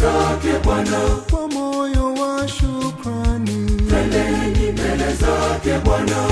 zake Bwana, kwa moyo wa shukrani. twendeni mbele zake Bwana.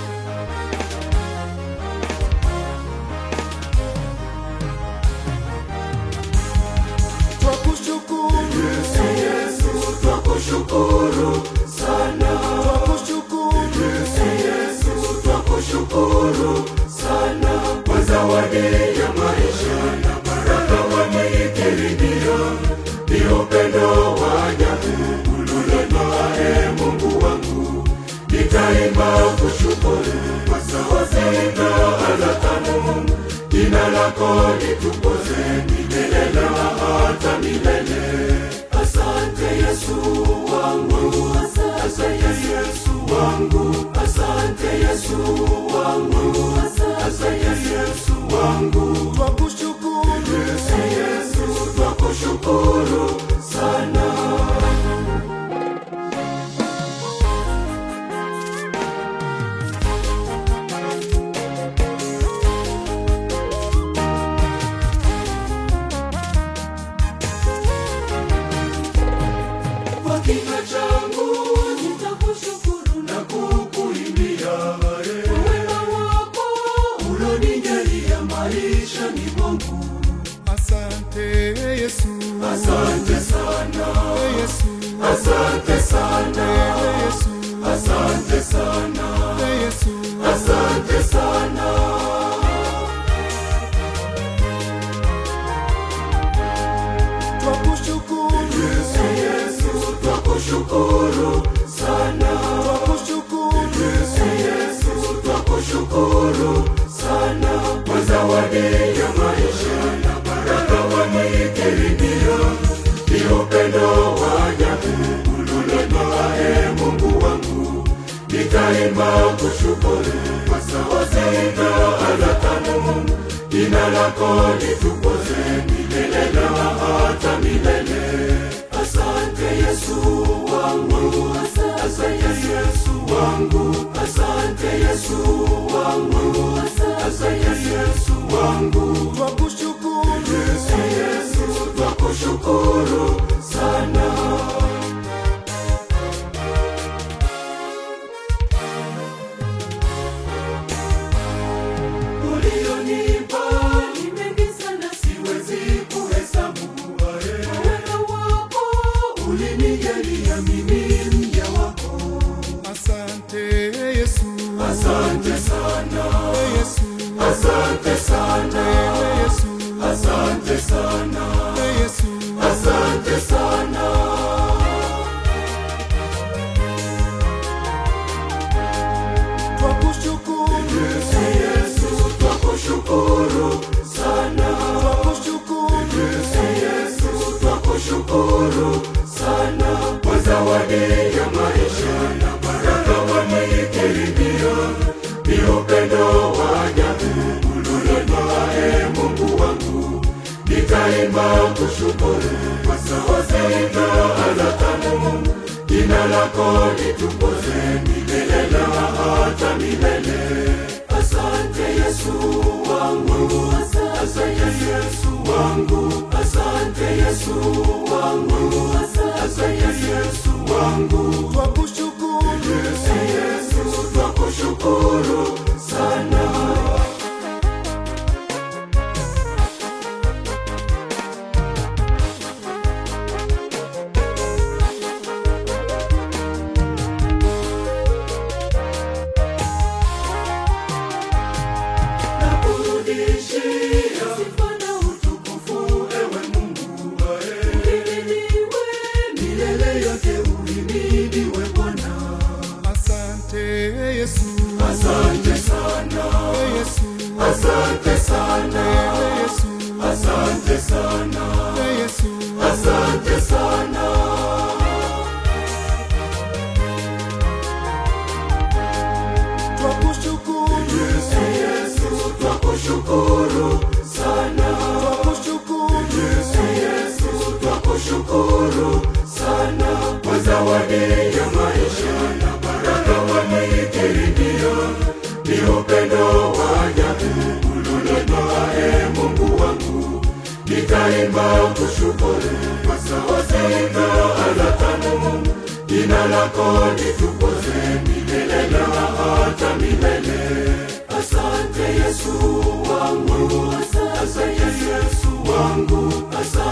Twakushukuru, Yesu, Yesu, twakushukuru sana. twakushukuru, Yesu, Yesu, twakushukuru sana kwa zawadi ya maisha na baraka wameikirimia, ni upendo wa ajabu ulionitoa, ee Mungu wangu, nitaimba kushukuru kwa sauti na ala tamu, jina lako litukuze milele na hata milele. Asante Yesu wangu, asante Yesu wangu, asante Yesu wangu, asante Yesu wangu. twakushukuru, Yesu, Yesu, twakushukuru sana. Kwa kinywa changu nitakushukuru na kukuimbia wema wako ulonijalia maishani mwangu. asante Yesu, Asante sana, Yesu, asante sana, Yesu, asante sana, Yesu, asante sana. twakushukuru, Yesu, Yesu, twakushukuru sana. twakushukuru, Yesu, Yesu, twakushukuru sana kwa zawadi ya maisha na baraka wameikirimia, ni upendo wa ajabu ulionitoa, ee Mungu wangu, nitaimba kushukuru kwa sauti na ala tamu, jina lako litukuze milele na hata milele. Asante Yesu wangu, asante Yesu wangu, asante Yesu wangu, asante Yesu wangu. twakushukuru, Yesu, Yesu, twakushukuru sana. Ulionipa ni mengi sana, siwezi kuhesabu. Wema wako ulinijalia mimi mja wako. asante Yesu, Asante sana, Yesu, asante sana, Yesu, asante sana, Yesu, asante sana. twakushukuru, Yesu, Yesu, twakushukuru sana. twakushukuru, Yesu, Yesu, twakushukuru sana kwa zawadi ya maisha na baraka wameikirimia, ni upendo wa ajabu ulionitoa, ee Mungu wangu, nitaimba kushukuru kwa sauti na ala tamu, jina lako litukuze milele na hata milele. Asante Yesu wangu, asante Yesu wangu, asante Yesu wangu, asante Yesu wangu. twakushukuru, Yesu, Yesu, twakushukuru sana. Nakurudishia sifa na utukufu, ewe Mungu uhimidiwe milele yote, uhimidiwe Bwana. asante Yesu, Asante sana, Yesu, asante sana, Yesu, asante sana, Yesu, asante sana. twakushukuru, Yesu, Yesu, twakushukuru sana. twakushukuru, Yesu, Yesu, twakushukuru sana kwa zawadi ya maisha na baraka wameikirimia, ni upendo wa ajabu ulionitoa, ee Mungu wangu, nitaimba kushukuru kwa sauti jina lako litukuze milele na hata milele. Asante Yesu wangu, asante Yesu wangu, asante